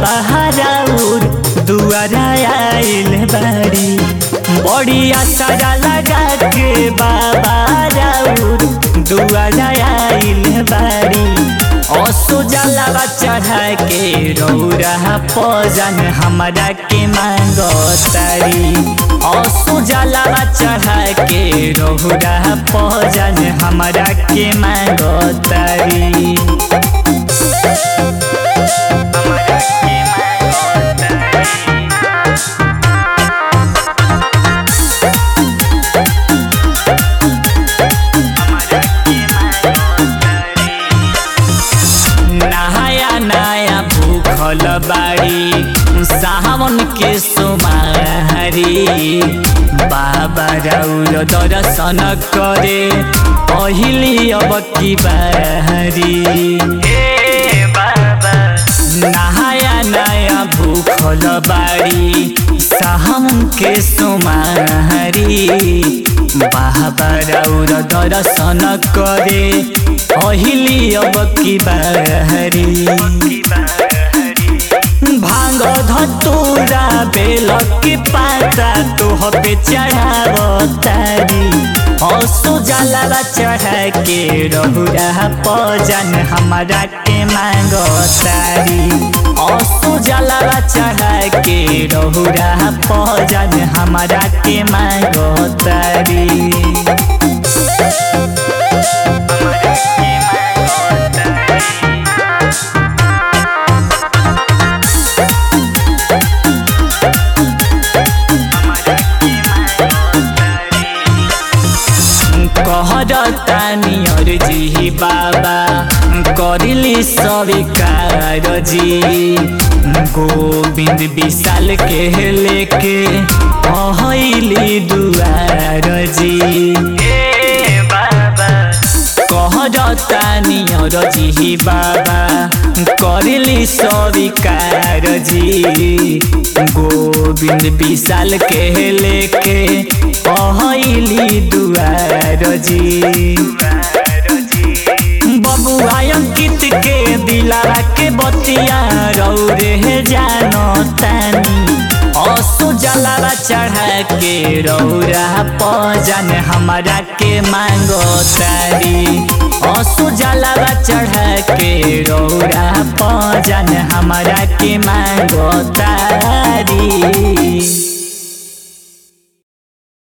बाबा हराउर दुआरा आइल बाड़ी बड़ी आसारा लगा के बाबा राउर दुआरा आइल बाड़ी असो जलावा चढ़ा के रौरा पजन हमरा के मांगतारी असो जलावा चढ़ा के रौरा पजन हमरा के मांगतारी हमरा के मांगतारी नहाया नया भूखल बाड़ी सावन के सोमारी बाबा रौर दर्शन करे पहिली अब की बारी नहाया नया भूखल बाड़ी सावन के सोमारी बाबा रौर दर्शन करे पहिली अब की बारी भांग धतूरा बेल के पाता तोह पे चढ़ावतारी असो जलावा चढ़ा के रहुरा पजन हमरा के मांगतारी असो जलावा चढ़ा के रहुरा पजन हमरा के मांगतारी कहरतानी अर्जी बाबा करिली स्वीकार जी गोविंद विशाल के लेके अहली दुआर जी कहरतानी अर्जी बाबा करिली स्वीकार जी गोविंद विशाल के लेके अहली दुआर जी बबुआ अंकित के दिलारा के बतिया रौरे जानो तानी असो जलावा चढ़ा के रौरा पजन हमरा के मांगो तारी असो जलावा चढ़ा के रौरा पजन हमरा के मांगो तारी